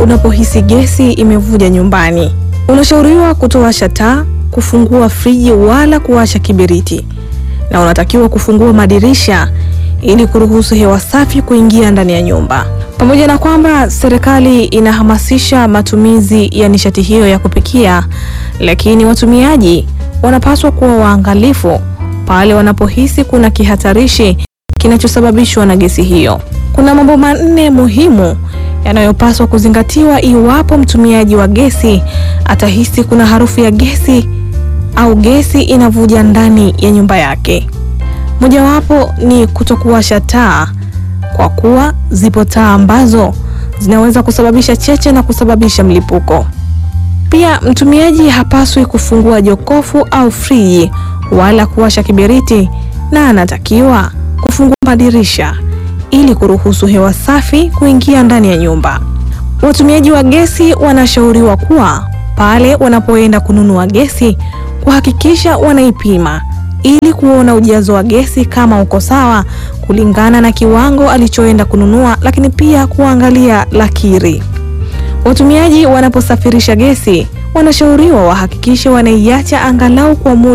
unapohisi gesi imevuja nyumbani. Unashauriwa kutowasha taa, kufungua friji wala kuwasha kiberiti, na unatakiwa kufungua madirisha ili kuruhusu hewa safi kuingia ndani ya nyumba. Pamoja na kwamba serikali inahamasisha matumizi ya nishati hiyo ya kupikia, lakini watumiaji wanapaswa kuwa waangalifu pale wanapohisi kuna kihatarishi kinachosababishwa na gesi hiyo. Kuna mambo manne muhimu yanayopaswa kuzingatiwa iwapo mtumiaji wa gesi atahisi kuna harufu ya gesi au gesi inavuja ndani ya nyumba yake. Mojawapo ni kutokuwasha taa, kwa kuwa zipo taa ambazo zinaweza kusababisha cheche na kusababisha mlipuko. Pia mtumiaji hapaswi kufungua jokofu au friji wala kuwasha kiberiti, na anatakiwa kufungua madirisha ili kuruhusu hewa safi kuingia ndani ya nyumba. Watumiaji wa gesi wanashauriwa kuwa pale wanapoenda kununua gesi kuhakikisha wanaipima ili kuona ujazo wa gesi kama uko sawa kulingana na kiwango alichoenda kununua, lakini pia kuangalia lakiri. Watumiaji wanaposafirisha gesi wanashauriwa wahakikishe wanaiacha angalau kwa muda